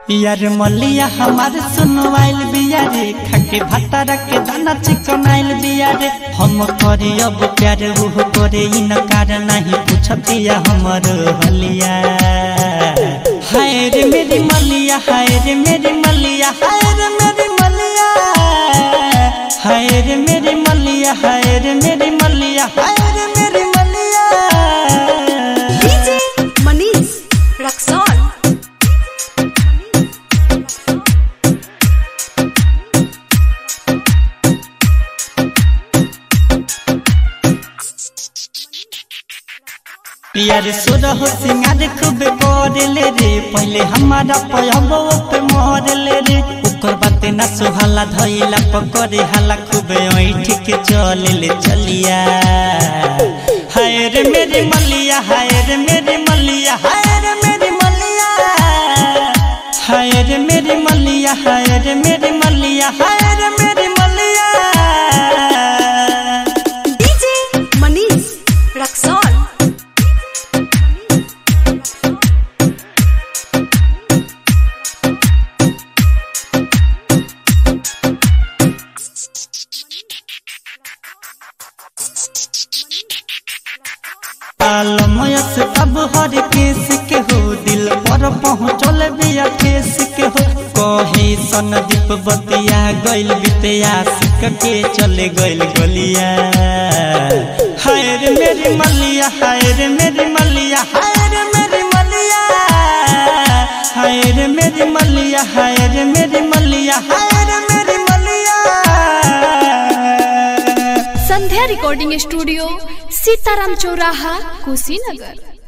यार मलिया हमार सुनवाइल बिया रे खाके भातारा के दाना चिकनाइल बिया रे हम करे अब प्यार उह करे इनकार नहीं पूछतिया हमर हलिया हाय रे मेरी मलिया हाय रे मेरी मलिया हाय रे मेरी मलिया हाय रे मेरी मलिया हाय रे मेरी मलिया हाय रे मेरी मलिया डीजे मनीष रक्सौल यार सुरह सिंगार खूब करले रे पहले हमारा पयबो पे मरले रे ओकर बात ना सुहाला धइला पकड़े हाला खूब ऐठ के चले ले चलिया हाय रे मेरी मलिया हाय रे मेरी मलिया हाय रे मेरी मलिया हाय रे मेरी मलिया हाय रे मेरी मलिया हाय रे मेरी मलिया डीजे मनीष रक्सौल आलमय से तब हर केस के हो दिल पर पहुँचल बिया ठेस के हो कहे सनदीप बतिया गइल बितिया सिक के चले गइल गलिया हाय रे मेरी मलिया हाय रे मेरी मलिया हाय रे मेरी मलिया हाय रे मेरी मलिया हाय रे मेरी मलिया हाय रे मेरी मलिया संध्या रिकॉर्डिंग स्टूडियो सीताराम चौराहा कुशीनगर